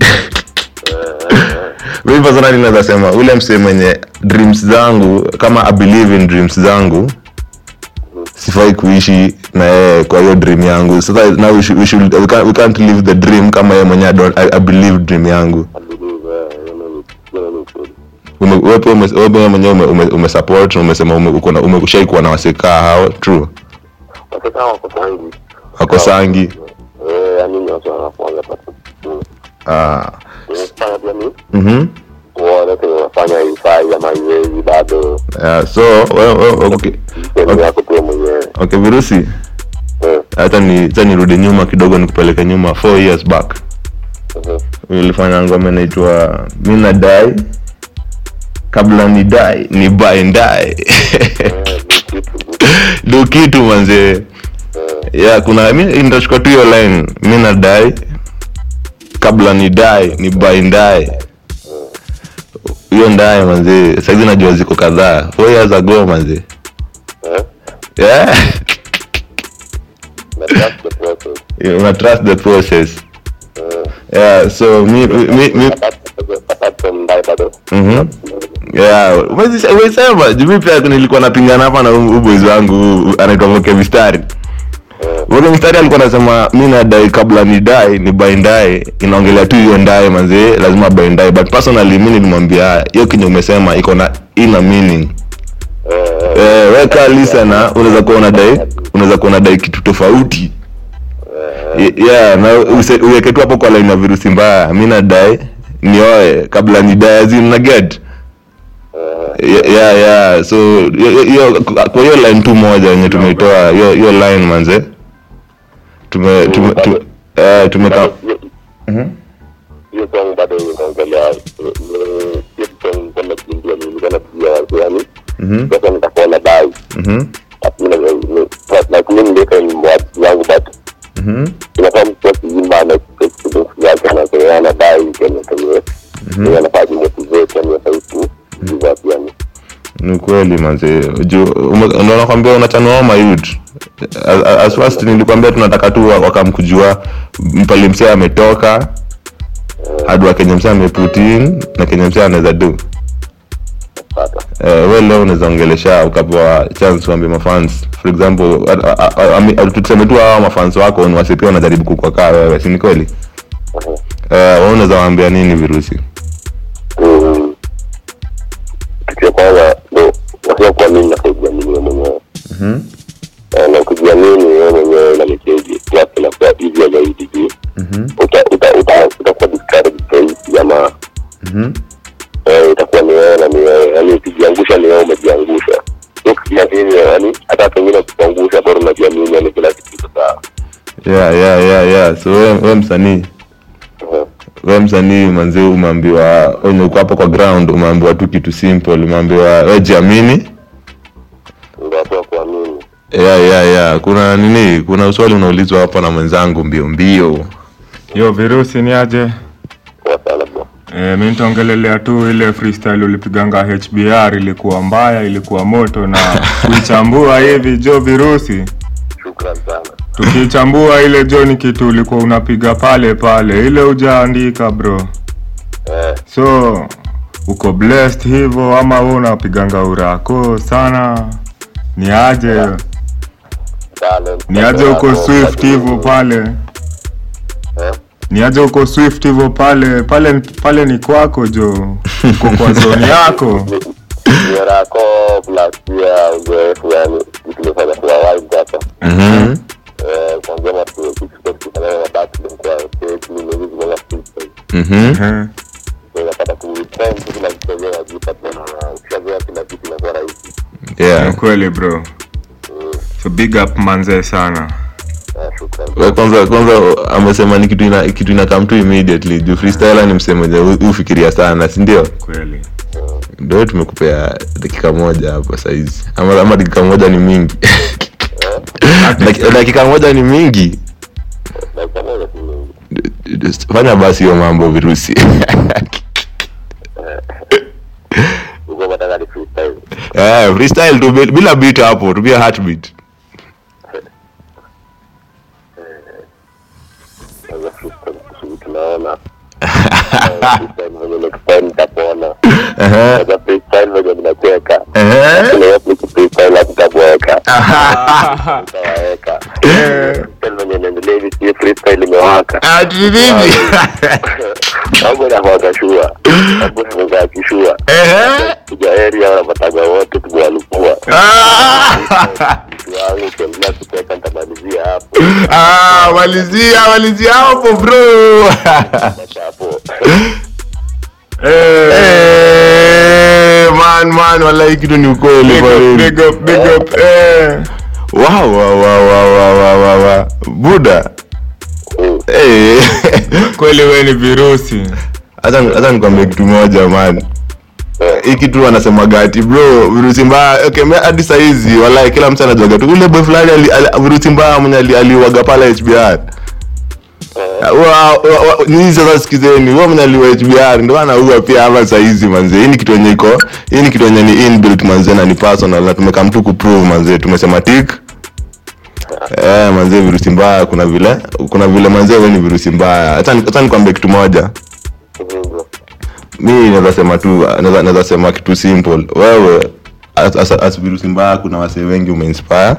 mimi personally naweza sema ule mse mwenye dreams zangu kama I believe in dreams zangu sifai kuishi na yeye kwa hiyo dream yangu sasa now we should, we, should, we, can't, we can't live the dream kama yeye mwenye I, don't, I, I believe dream yangu I believe eh hiyo ni hiyo ni kweli Ume- wewe pia ume- wewe pia mwenyewe ume, ume, ume support na umesema ume, uko na- ume, ushai kuwa na wasekaa hao true watoto wako tangi wako sangi eh yani ni watu wanafuanga patu ah unafanya pia ni mhm wale tu wanafanya ifai ama iwezi bado yeah, so wewe wewe okay sehemu yako tu mwenyewe okay virusi eh hata ni hata nirudi nyuma kidogo nikupeleke nyuma four years back mhm. ulifanya ngoma inaitwa mi nadai kabla ni dai ni buy and die Eh, ni kitu ndo kitu manzee ya kuna mi nitachukua tu hiyo line mi nadai kabla ni dai ni buy and die hiyo ndaye manzee saizi najua ziko kadhaa four years ago manzee eh yeah. na trust the process una trust the process eh yeah so mi, mi, mi, apart apart from that bado Mhm. Yeah, umezi- umesema juu mi pia nilikuwa napingana hapa na huu boys wangu huu anaitwa Voke Mistari. Voke Mistari alikuwa anasema mi nadai kabla ni dai ni buy and die inaongelea tu hiyo ndaye manze lazima buy and die but personally mi nilimwambia hiyo kenye umesema iko na ina meaning. eh Eh, weka listener unaweza kuwa unadai unaweza kuwa unadai kitu tofauti. Ye- Yeah, na use- uweke tu hapo kwa line ya virusi mbaya. Mi nadai nioe kabla ni die azim na get yeah, yeah, yeah. so hiyo- hiyo kwa hiyo line tu moja yenye tumeitoa hiyo hiyo line manze tume tume tume eh tumeka Bado- hiyo song bado inaongelea eh, hiyo song kwenda kuimbia mimi kana pia watu yani mhm sasa nitakuwa na dai mhm lakini like mimi ndio ni mwatu wangu but mhm inafaa mtu akiimba na experience yake anasema ana dai kwenye kwenye yeye anafaa kumotivate yani sauti give up yani ni kweli manze juu ume- ndio nakwambia unachanua ma youth as, as first nilikwambia tunataka tu wa- wakamkujua mpali msee ametoka hadi wa kenye msee ameput in na kenye msee anaweza do pata eh, we leo unaweza ongelesha ukapewa chance uambie mafans for example a- a- a- ami- a- tuseme tu hawa mafans wako ni wasi pia wanajaribu kukuakaa wewe si ni kweli eh, wewe unaweza waambia nini virusi Mm. kitu ya kwanza ndo wasia kuamini na kujiamini wewe mwenyewe Eh, na kujiamini wewe mwenyewe na mcheji plus inakuwa easier zaidi juu uta uta uta utakuwa discouraged zaidi ama eh, itakuwa ni wewe na ni wewe yani ukijiangusha ni wewe umejiangusha ukijiamini yani hata pengine ukikuangusha bora unajiamini yani kila kitu iko sawa yeah, yeah, yeah, yeah. so we, we msanii Mhm. we msanii manzi umeambiwa wenye uko hapo kwa ground umeambiwa tu kitu simple umeambiwa we jiamini ndio watu wa kuamini yeah, yeah, yeah. kuna nini kuna swali unaulizwa hapa na mwenzangu mbio mbio yo virusi ni aje kwa sana bro e, mi nitaongelelea tu ile freestyle ulipiganga hbr ilikuwa mbaya ilikuwa moto na kuichambua hivi jo virusi shukran sana tukichambua ile jo ni kitu ulikuwa unapiga pale pale ile ujaandika bro eh so uko blessed hivyo ama we unapiganga urako sana ni aje talent. niaje uko Yako, swift lakini- hivyo pale Eh? niaje uko swift hivyo pale pale pale ni kwako jo uko kwa zoni yako Nia yako plus pia uzoefu yani tumefanya kwa wide hapa. Mhm. Eh, kuanzia matu tukifanya na battling kwa stage ni hizi kwa freestyle. Mhm. Eh, Unapata ku trend kila kitu yenyewe unajipata na ukishazoea kila kitu inakuwa rahisi. ni Yeah. kweli bro so big up manzee sana Ah, shukrani. Wa- kwanza kwanza amesema ni kitu ina kitu ina come to immediately juu freestyler ni msemo mwenye ufikiria sana si ndio kweli ndio tumekupea dakika moja hapo saizi ama, ama dakika moja ni mingi Daki- dakika moja ni mingi Dakika moja tu mingi. fanya basi hiyo mambo virusi Uko nataka ni freestyle. Eh, freestyle tu bi- bila beat hapo tupia heartbeat Sasa freestyle kusudi tunaona. Eh, freestyle venye next time nitapona. Ehe, Sasa freestyle venye ninacheka. ehe. Kuna watu ni freestyle hatutaboeka. Tutawaweka. Freestyle venye inaendelea hivi si freestyle imewaka. Ati nini? Mambo yanakuwaka shua. Mambo yanakuwaka kishua. Ehe. Kuja area wanapataga wote tumewalukua. Ah. Mtu wangu ukiendelea kucheka nitamalizia hapo. Ah, malizia malizia hapo bro Basi hapo. Eh, man man wallahi kitu ni ukweli big kwa up kweli. big up big up eh Wow, wow, wow, wow, wow, wow, wow, wow. buda Mm. Eh. kweli wewe ni virusi hata hata nikwambie kitu moja man hii kitu wanasemaga ati bro virusi mbaya okay me hadi saizi wallahi kila mtu anajuaga tu ule boy fulani ali- ali- virusi mbaya mwenye ali- aliuaga pale HBR Wa- wa- wa- nyinyi sasa sikizeni huo mwenye aliwa HBR ndio anaua pia hapa saizi manze hii ni kitu yenye iko hii ni kitu yenye ni inbuilt manze na ni personal na tumekam tu kuprove manze tumesema tik eh manze virusi mbaya kuna vile kuna vile manze wewe ni virusi mbaya hata hata nikwambie kitu moja Hivyo. mi naweza sema tu naweza naweza sema kitu simple wewe as, as, as virusi mbaya kuna wasee wengi umeinspire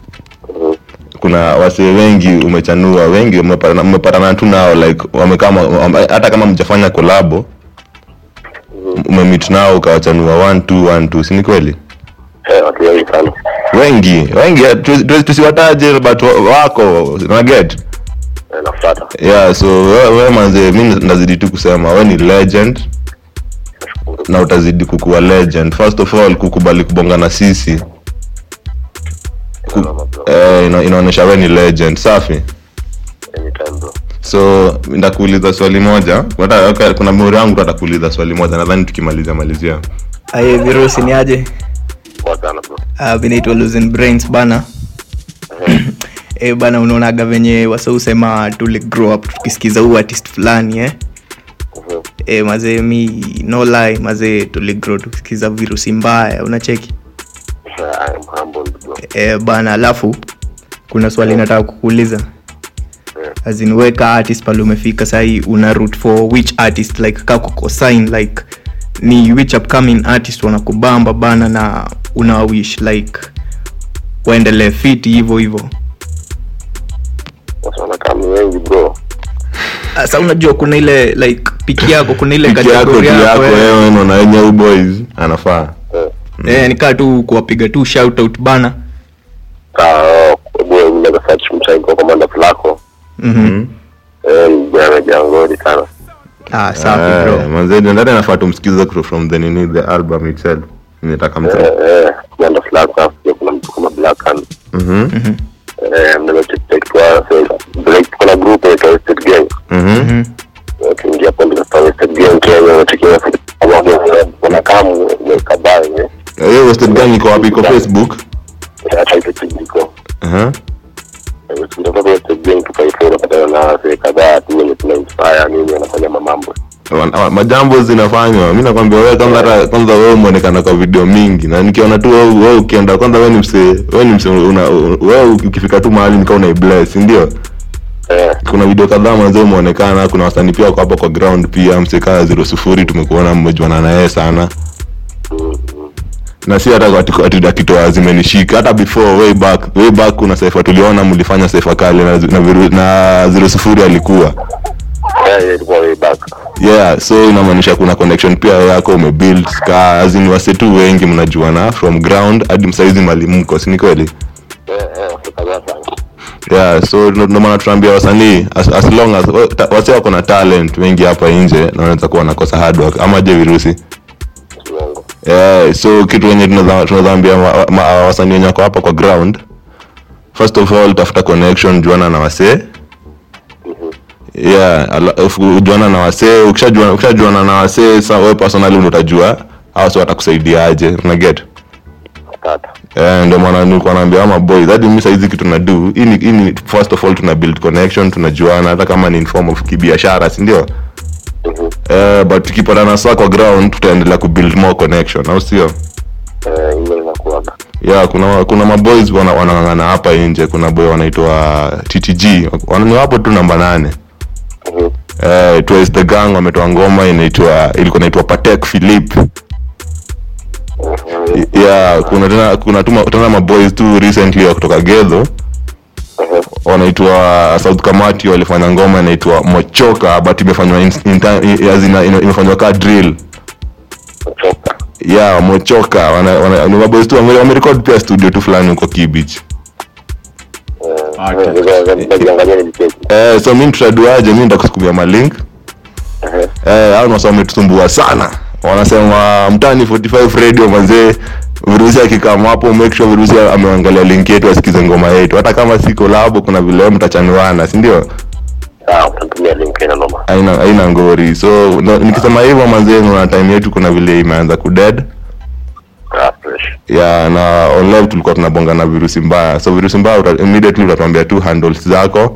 kuna wasee wengi umechanua wengi umepatana umepatana tu nao like wamekaa ma- wame- hata kama mjafanya kolabo umemit nao ukawachanua one two one two si ni kweli Eh, watu wengi sana. wengi wengi tu- tu- tusiwataje but wa- wako naget Eh, nafuata. yeah so wewe we, manze mi nazidi tu kusema we ni legend na utazidi kukuwa legend first of all kukubali kubonga na sisi Salama, bro. eh, ina, inaonyesha we ni legend safi Anytime, bro. so ndakuuliza swali moja Wata, okay, kuna mori wangu tu atakuuliza swali moja nadhani tukimalizia malizia aye virusi ni aje Poa sana, bro. uh, vinaitwa losing brains bana e, bana unaonaga venye wasausema tuli grow up tukisikiza huu artist fulani eh? Mhm. e, mazee mi no lie mazee tuli grow tukisikiza virusi mbaya unacheki Eh, I am humbled, bro. e, bana alafu kuna swali nataka kukuuliza azinweka artist pale umefika sahii una root for which artist like kakuko sign like ni which upcoming artist wanakubamba bana na una wish like waendelee fiti hivyo hivyo Watu wanakaa ni wengi, bro. sa unajua kuna ile like piki yako kuna ile piki yako kategori tu yako yako eh. wewe naona wenye boys anafaa Eh. Eh, nikaa tu kuwapiga tu shout out bana Sawa, oh, bro, unaweza search mchai kwa komanda flako. Mhm. Eh, jana jangoni sana. ah, safi bro manzeni ndani anafaa tumsikize kuto from the nini the album itself nitaka Eh, mtu eh, komanda flako, alafu pia kuna mtu kama Black Hand. mhm Eh, mnaweza check check tu hao, so, Blake, kuna group inaitwa Wasted Gang. mhm Ukiingia hapo ndio kwa Wasted Gang Kenya, unachekia pamoja wanakaa mweka baa yenye. hiyo wasted gang iko wapi iko facebook Hata hicho kijiko. aha Kutoka Wasted Gang tukaifua unapatana na wasee kadhaa tu wenye tuna inspire nini wanafanya mamambo. Wan- wa- majambo zinafanywa mi nakwambia wewe kwanza hata kwanza wewe umeonekana kwa video mingi na nikiona tu wewe wewe ukienda kwanza wewe ni msee wewe ni msee una wewe ukifika tu mahali nikaa unaibless ndio Eh, kuna video kadhaa mwanzo umeonekana kuna wasanii pia wako hapo kwa ground pia msee kaa zero sufuri tumekuona mmejuana na yeye sana na si hata ati- ati- akitoa zimenishika hata before way back way back kuna sefa tuliona mlifanya sefa kale na, na, viru- na zero sufuri alikuwa Yeah, yeah, ilikuwa way back. yeah so inamaanisha kuna connection pia yako umebuild ka azin wasetu wengi mnajuana from ground hadi msaizi mali mko si ni kweli Yeah, yeah, watu kadhaa sana. yeah so ndo ndo maana tunaambia wasanii as, as long as wa- ta- wase wako na talent wengi hapa nje na wanaweza kuwa wanakosa hard work ama je virusi Uongo. yeah, so kitu wenye tunazaambia wasanii wenye wako hapa kwa ground first of all tafuta connection juana na wasee yeah ala- ufu- juana na wasee ukishajuana ukishajuana na wasee sa wewe personally ndo utajua hao si watakusaidiaje unaget Tata. Eh, ndio maana nilikuwa naambia ama boys hadi mimi saizi kitu na do hii ni hii ni first of all tuna build connection tunajuana hata kama ni in form of kibiashara si ndio Mhm. eh, but tukipatana saa kwa ground tutaendelea kubuild more connection au sio Eh, hiyo inakuwaga. yeah kuna kuna maboys wana- wanang'ang'ana hapa nje kuna boy wanaitwa ttg Wana- ni wapo tu namba nane Mhm. eh, twice the gang wametoa ngoma inaitwa ilikuwa inaitwa patek philip Mhm. yeah kuna tena kuna tuma, tena maboys tu recently wa kutoka gedho Mhm. wanaitwa south kamati walifanya ngoma inaitwa mochoka but imefanywa in, in, time- as in, ina- imefanywa ka drill Kuchoka. yeah mochoka wana, wana, ni maboys tu wame- wamerekod pia studio tu fulani huko kibich Eh, ngoja- ngoja niangalie nijicheki. eh, so mi tutaduaje mi ndakusukumia malink Mhm. eh, au nasa wametusumbua sana wanasema mtani 45 radio manzee virusi akikama hapo make sure virusi ameangalia link yetu asikize ngoma yetu hata kama si kolabo kuna vile mtachanuana si ndio Sawa, utatumia link ina noma. haina haina ngori so no, nikisema hivyo manzee na time yetu kuna vile imeanza kuded Ah, fresh. ya na on live tulikuwa tunabonga na virusi mbaya so virusi mbaya uta, immediately utatuambia tu handles zako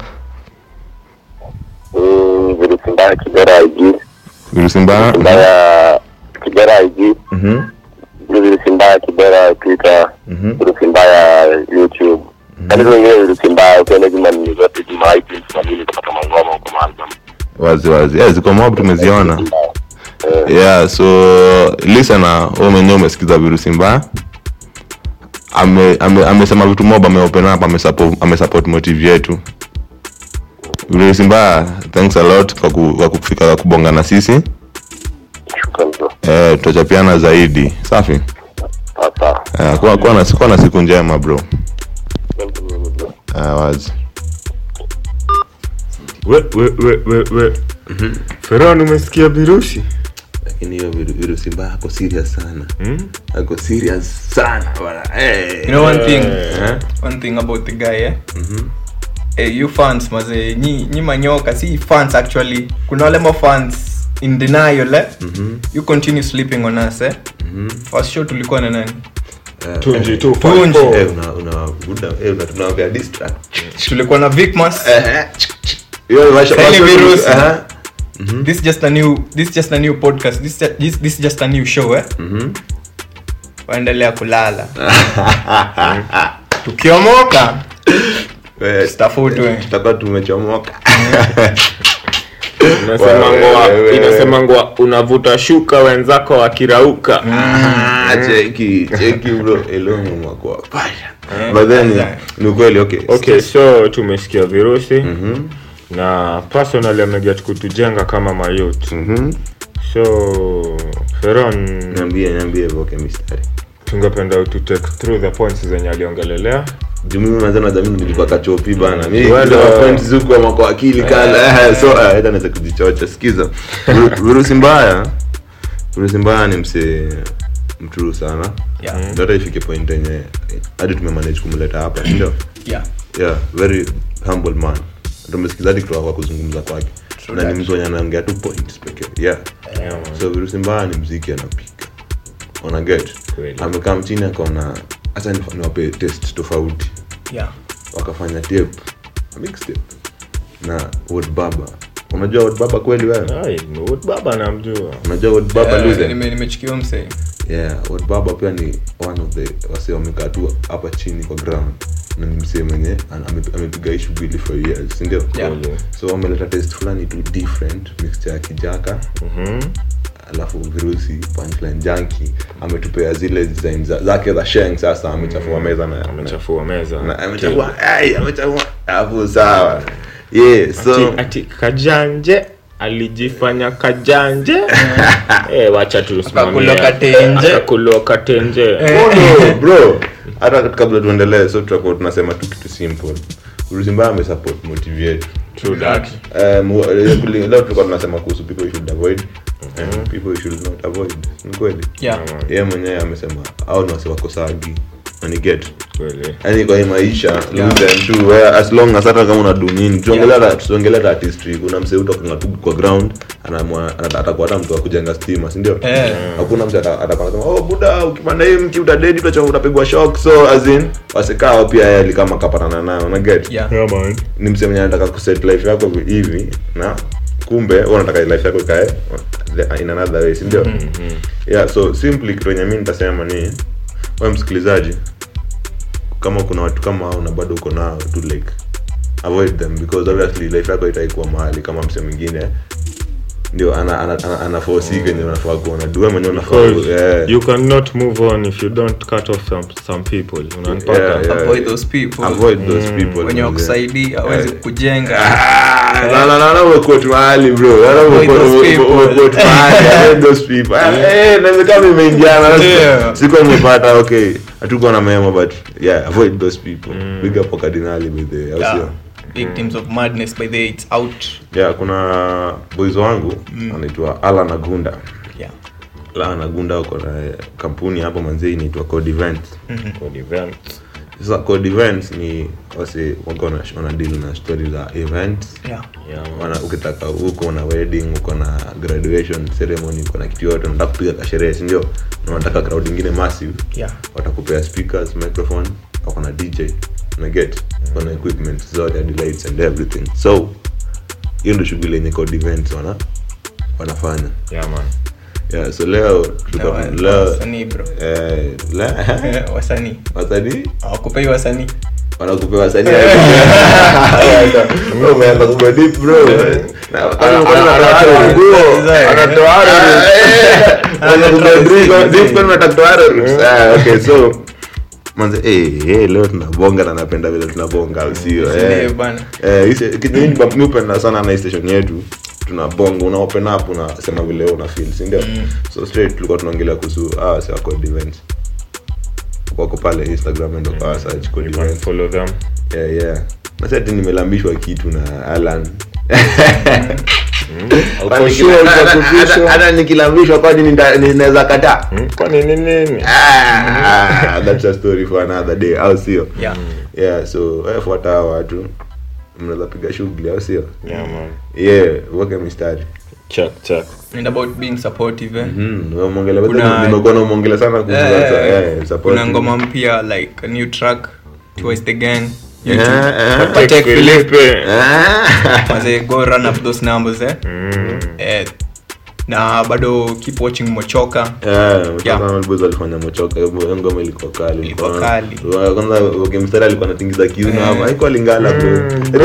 Mm, virusi mbaya Kibera IG. virusi mbaya Mbaya Kibera IG. Mhm. virusi mbaya Kibera Twitter. Virusi mbaya YouTube. Kanisa wengine virusi mbaya ukienda juma ni zote juma iTunes na nini kupata mangoma huko maalum. wazi wazi yeah, ziko mob tumeziona Eh, yeah so listener wewe mwenyewe umesikiza virusi mbaya ame ame- amesema vitu mob ameopen up amesupport amesupport motive yetu virusi mbaya thanks a lot kwa, ku, kwa kufika kwa kubonga na sisi shukrani bro. eh tutachapiana zaidi safi Sawa sawa. eh, kuwa, kuwa, na, kuwa na siku njema bro Welcome, bro. eh, wazi we we we we we feron umesikia virusi lakini hiyo virusi mbaya ako serious sana Hmm? ako serious sana bwana hey. you know one thing eh? one thing about the guy eh eh, you fans maze nyi, nyi manyoka si fans actually kuna wale ma fans in denial eh you continue sleeping on us eh first show tulikuwa na nani tunji tu Tunji. Eh, una una buda eh una tunawapea distract tulikuwa na Vicmas hiyo washa Kali washa- virusi. Aha. this just a new this just a new podcast this this, this just a new show eh waendelea kulala tukiomoka Eh, tafutwe tutakuwa tumechomoka inasemangwa Wewe, wewe. inasemangwa unavuta shuka wenzako wakirauka Ah, cheki cheki bro elongo mwako pasha but then ni ukweli okay okay so tumesikia virusi na personally ameget kutujenga kama mayut Mhm. so feron niambie niambie voke mistari tungependa to take through the points zenye aliongelelea juu mimi manze na jamii nilikuwa kachopi bana mimi Well, kila uh, point zuko ama kwa akili kala eh, so ah, hata naweza kujichocha sikiza Viru- virusi mbaya virusi mbaya ni mse mtruu sana Yeah. ndio hata ifike point yenye hadi tumemanage kumleta hapa si ndio yeah yeah very humble man tumesikiza hadi kutoka kwa kuzungumza kwake na ni mtu wenye anaongea tu points pekee yeah Yeah, man. so virusi mbaya ni mziki anapiga ona get Kweli. amekaa mchini akaona hata nif- niwape test tofauti yeah wakafanya tape mixtape na Word baba unajua Word baba kweli wewe Ai, Wood baba namjua unajua Word baba Eh, Luzen? nime- nimechikiwa msee yeah Word baba pia ni one of the wase wamekaa tu hapa chini kwa ground na ni msee mwenye ana- ame- amepiga hii shughuli for years si ndio Yeah. so wameleta test fulani tu different mixture ya kijaka Mhm. alafu virusi punchline junkie ametupea zile design za- zake za sheng sasa amechafua meza na amechafua meza na- amechafua ai, amechafua alafu sawa yeah so ati, ati kajanje alijifanya kajanje eh, wacha tusimamie. Akakuloka tenje. Akakuloka tenje Oh, no, bro hata kabla tuendelee so tutakuwa tunasema tu kitu simple urusi mbaya amesupport motive yetu True that. Um, leo kuli- leo tulikuwa tunasema kuhusu people you should avoid and people you should not avoid ni kweli Yeah. yeye mwenyewe amesema au ni wasi wakosagi get Kweli. yani kwa hii maisha lose them too where as long as hata kama unadu nini tuongelea yeah. tuongelea artistry kuna msee utakunga tu kwa ground anaamua ana- atakuwa hata mtu wa kujenga stima si ndio Eh. hakuna mtu ata- atakuwa anasema oh buda ukipanda hii mti utadedi utacho utapigwa shock so as in wasikao pia yeye ali kama kapatana nayo una get Yeah. Yeah, man. ni msee mwenye anataka kuset life yako hivi na kumbe wewe unataka life yako ikae the- in another way si ndio yeah so simply kitu yenye mimi nitasema ni wewe msikilizaji kama kuna watu kama hao na bado uko nao tu like avoid them because obviously life yako itaikuwa mahali kama msee mwingine ndio ana ana, ana, ana force mm. kenye unafaa kuona dua mwenyewe unafaa Because yeah. you cannot move on if you don't cut off some, some people unanipata Yeah, yeah. Avoid those people. avoid those people wenye manze. wakusaidia awezi Yeah. kujenga Ah, no, no, no, no, umekot mahali bro No, no, Avoid umekot- those ume- people. umekot mahali, avoid those people. Ah, eh, naweza kama imeingiana Yeah. siko nimepata okay hatukuwa na memo but yeah avoid those people big up kwa kardinali by the way, au Yeah. sio victims of madness by the way, it's out yeah kuna boys wangu anaitwa Alan Agunda yeah Alan Agunda uko na kampuni hapo manzee inaitwa Code Events Code event. sasa Code Events ni wase wako na wana deal na story za events yeah Yeah, man. wana ukitaka uko na wedding uko na graduation ceremony uko na kitu yote unataka kupiga kasherehe si ndio na unataka crowd ingine massive yeah watakupea speakers microphone wako na dj na get wako na equipment zote hadi lights and everything so hiyo ndio shughuli yenye code events wana wanafanya Yeah, man. yeah so leo tuko Na wa- leo wasanii bro eh la Eh, wasanii wasanii awakupei wasanii wanakupea wasanii umeanza kuwa deep bro Na- kwani- kwani unatoa nguo? Anatoa arrows. Unaanza kuwa deep- deep kwani unataka kutoa arrows? Ah, okay so manze eh eh leo tunabonga na napenda vile tunabonga au sio Ndio eh bana eh hii kitu mimi mimi hupenda sana na hii station yetu tunabonga una open up unasema vile wewe una feel si ndio so straight tulikuwa tunaongelea kuhusu ah sio code events wako pale instagram ndo kwa search code You can events follow them. yeah yeah nasi ati nimelambishwa kitu na alan Uko sure utakupishwa? hata nikilambishwa kwani nita- ninaweza kataa Hmm? Kwani ni nini? Ah, that's a story for another day au sio yeah yeah so wewe fuata hao watu mnaweza piga shughuli au sio Yeah, man. yeah weke mistari Check, check. and about being supportive eh? Mhm, wewe umeongelea Kuna- nimekuwa namuongelea sana kuhusu Eh, sasa eh, eh support kuna ngoma mpya like a new track towards the gang Eh, YouTube. eh. Patek Take Philippe. Philippe. Ah. Manze, go run up those numbers eh? Mm. eh, na bado keep watching mochoka Yeah, Yeah. Mochoka Boys walifanya mochoka hiyo ngoma ilikuwa kali Ilikuwa Ilikuwa- kali. Wa- kwanza wakimstari alikuwa anatingiza kiuno hapa haikuwa lingala bro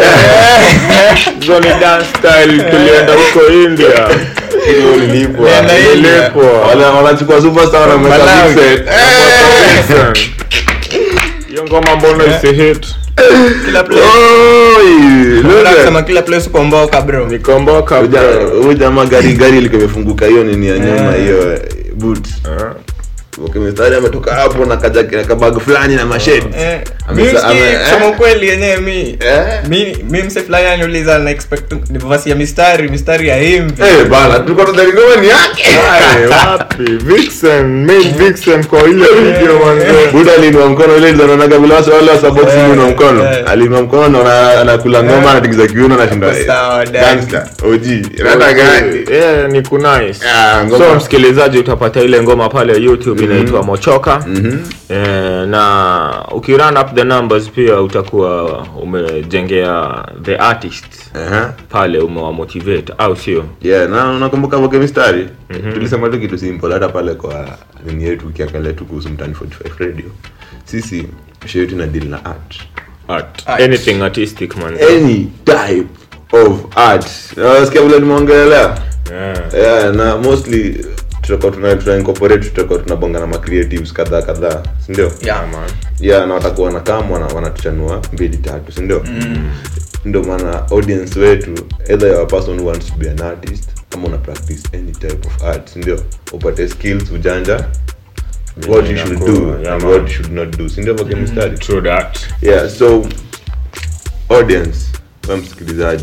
Johnny Dance style tulienda huko India. Hilo lilipwa. Nenda India. Lilipwa. Wale wanachukua superstar wanamweka Malawi. mixed. Listen. Hiyo ngoma mbona isi hit? kila place Oi, Nataka look kusema at- kila place ukomboka bro Nikomboka Huyu bro. jamaa- huyu jamaa gari gari ilikuwa imefunguka hiyo nini ya nyuma hiyo eh, boot Ah. wakimstari ametoka hapo na kaja- kabag fulani na mashade Eh, Ame- mi usikii, ame- eh? kusema ukweli yenyewe mi Eh? mi mi mse fulani aniuliza na expect ni vasi ya mistari mistari ya himbi Eh, bana tulikuwa tunadhani ngoma ni yake Aye, wapi? Vixen, main Vixen kwa ile video manze. buda aliinua mkono ile zanaonaga vile wase wale wasa boxing Eh, inua mkono eh. aliinua mkono na ana- anakula ngoma anatingiza kiuno anashinda Hapo sawa, dad. gangster OG rata gani Yeah, ni kunice. Ah, ngoma. so msikilizaji utapata ile ngoma pale youtube inaitwa mochoka eh, na ukirun up the numbers pia utakuwa umejengea the artist Aha. pale umewamotivate au sio yeah na unakumbuka voke mistari tulisema tu kitu simple hata pale kwa nini yetu ukiangalia tu kuhusu mtani 45 radio sisi show yetu ina deal na art art. Art. anything artistic man any type of art unasikia vile nimeongelea yeah. yeah na mostly tutakuwa tuna tuna incorporate tutakuwa tunabonga na ma creatives kadhaa kadhaa si ndio Yeah. yeah na watakuwa wanakam wana wanatuchanua mbili tatu si ndio ndio maana audience wetu either you're a person who wants to be an artist ama una practice any type of art si ndio upate skills ujanja what you should do Yeah, and man. what you should not do si ndio vake mstari True that. yeah so audience we msikilizaji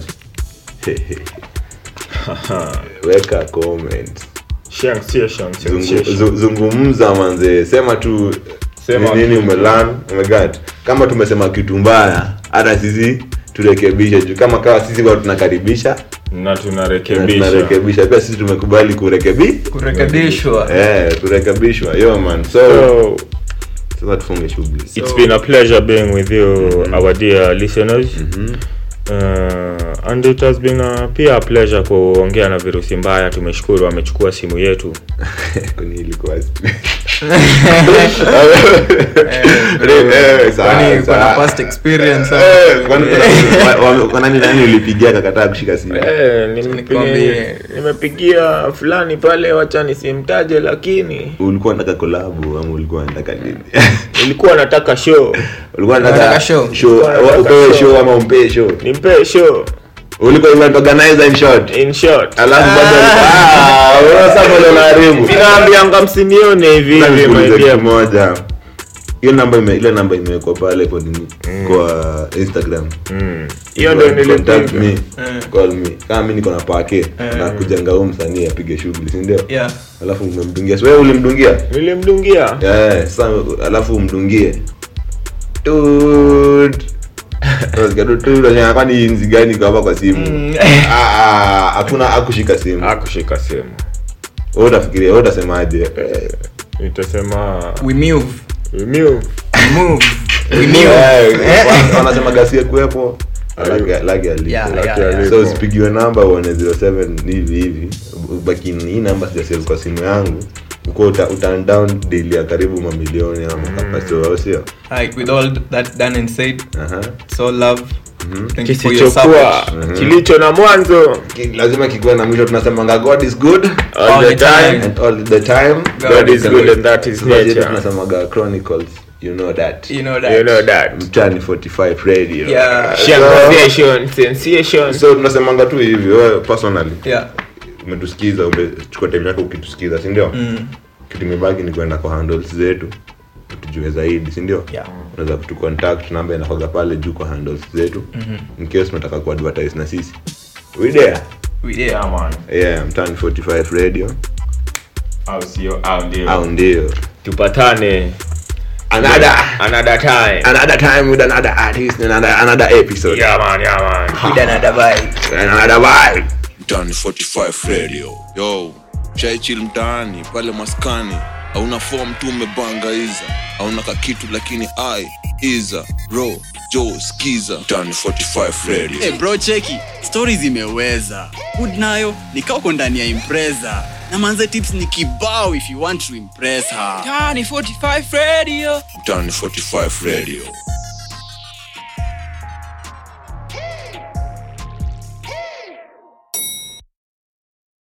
weka comment Sensation, Zungu, sensation. zu- zungumza manze sema tu Sema ni nini kitu. umelan umegat kama tumesema kitu mbaya hata sisi turekebishe juu kama kawa sisi wa tunakaribisha na na tunarekebisha tunarekebisha pia sisi tumekubali kurekebi kurekebishwa eh kurekebishwa yo man so so sasa tufunge shughuli it's been a pleasure being with you our dear listeners uh, and it has been a, pia a pleasure kuongea na virusi mbaya tumeshukuru amechukua simu yetu kwani ilikuwa Eh, sawa, kwani kuna sawa. past experience Eh, kwani kuna- wa- wa- nani nani ulipigia kakataa kushika simu Eh, Nikwambie. nimepigia- nimepigia fulani pale wacha nisimtaje lakini ulikuwa nataka kolabu ama ulikuwa nataka nini ilikuwa nataka show ulikuwa Unataka nataka show? show Ulikuwa unataka upewe show. show ama umpee show nimpee show ulikuwa event organizer in short in short alafu bado ah wewe sasa bado unaharibu vinaambianga msinione hivi Nataka hivi my nikuulize dear. kitu moja hiyo namba ime ile namba imewekwa pale kwa nini kwa Instagram Mm. hiyo You ndo can contact nilipiga me call me kama mimi niko na pake na kujanga huyu msanii apige shughuli si ndio yeah alafu umemdungia si wewe ulimdungia nilimdungia Eh, sasa alafu umdungie Tut. Unasikia tu, tut, unashangaa kwani nzi gani kwa hapa kwa simu Ah, ah, hakuna akushika simu akushika simu wewe utafikiria wewe utasemaje Eh, nitasema we move "Miu." we move we move eh, wana- wanasema gasia kuwepo lage lage alipo. Yeah, Lage yeah, alipo. yeah. so usipigiwe namba uone 07 hivi hivi baki hii namba sijasave kwa simu yangu uko uta, uta down daily ya karibu mamilioni ama kapasito au sio Alright, with all that done and said aha it's all love thank you for your kisichokuwa support kilicho na mwanzo Ki- lazima kikuwe na mwisho tunasemanga god is good all the time and all the time God is good and that is Tunajua nature. tunasemaga chronicles you know that you know that you know that mtani 45 radio yeah sensation sensation so tunasemanga tu hivi wewe personally yeah umetusikiza umechukua time yako ukitusikiza si ndio kitu imebaki ni kwenda kwa handles zetu tujue zaidi si ndio Yeah. unaweza kutucontact namba inakoga pale juu kwa handles zetu in case unataka kuadvertise na sisi we there we there yeah mtani 45 radio au sio au ndio au ndio tupatane another another time another time with another artist and another another episode yeah man yeah man with another vibe and another vibe mtaani 45 radio yo shaichil mtaani pale maskani hauna fom tu umebanga iza hauna kakitu lakini ai iza ro jo skiza mtaani 45 radio hey bro cheki stori zimeweza hood nayo nikauko ndani ya impreza na manze tips ni kibao if you want to impress her mtaani 45 radio